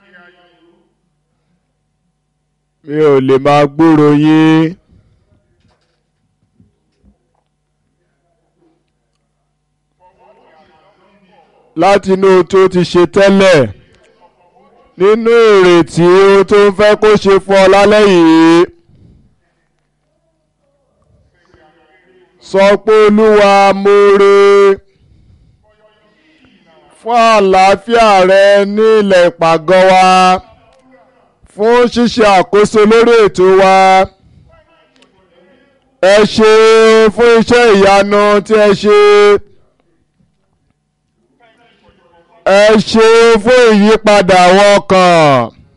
mi ò lè máa gbúrò yín. láti inú ohun tó ti ṣe tẹ́lẹ̀ nínú ìrètí ohun tó ń fẹ́ kó ṣe fún ọ lálẹ́ yìí. sọ pé olúwa mo re fún àlàáfíà rẹ ní ilẹ̀ ìpàgọ́ wa fún ṣíṣe àkóso lórí ètò wa ẹ ṣe fún iṣẹ́ ìyanu tí ẹ ṣe ẹ ṣe fún ìyípadà àwọn ọkàn.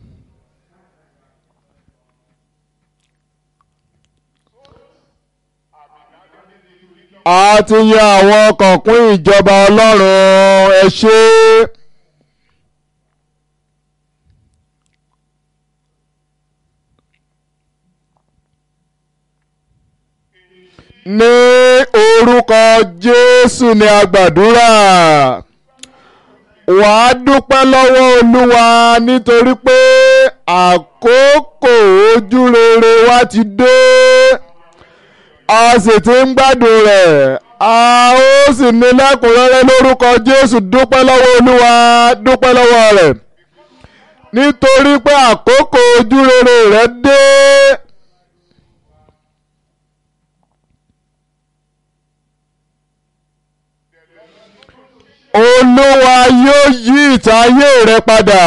a ti yan àwọn ọkàn kún ìjọba ọlọ́run ẹ ṣé. ní orúkọ jésù ni a gbàdúrà wàá dúpẹ́ lọ́wọ́ olúwa nítorí pé àkókò ojú rere wa ti dé a sì ti ń gbádùn rẹ̀ a ó sì ní lẹ́kùnrẹ́rẹ́ lórúkọ jésù dúpẹ́ lọ́wọ́ olúwa dúpẹ́ lọ́wọ́ rẹ̀ nítorí pé àkókò ojú rere rẹ̀ dé. olúwa yóò yí ìtayé rẹ padà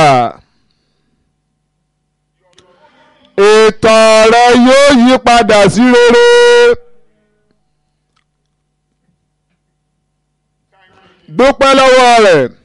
ìtàn rẹ yóò yí padà sí rere dúpẹ́ lọ́wọ́ rẹ̀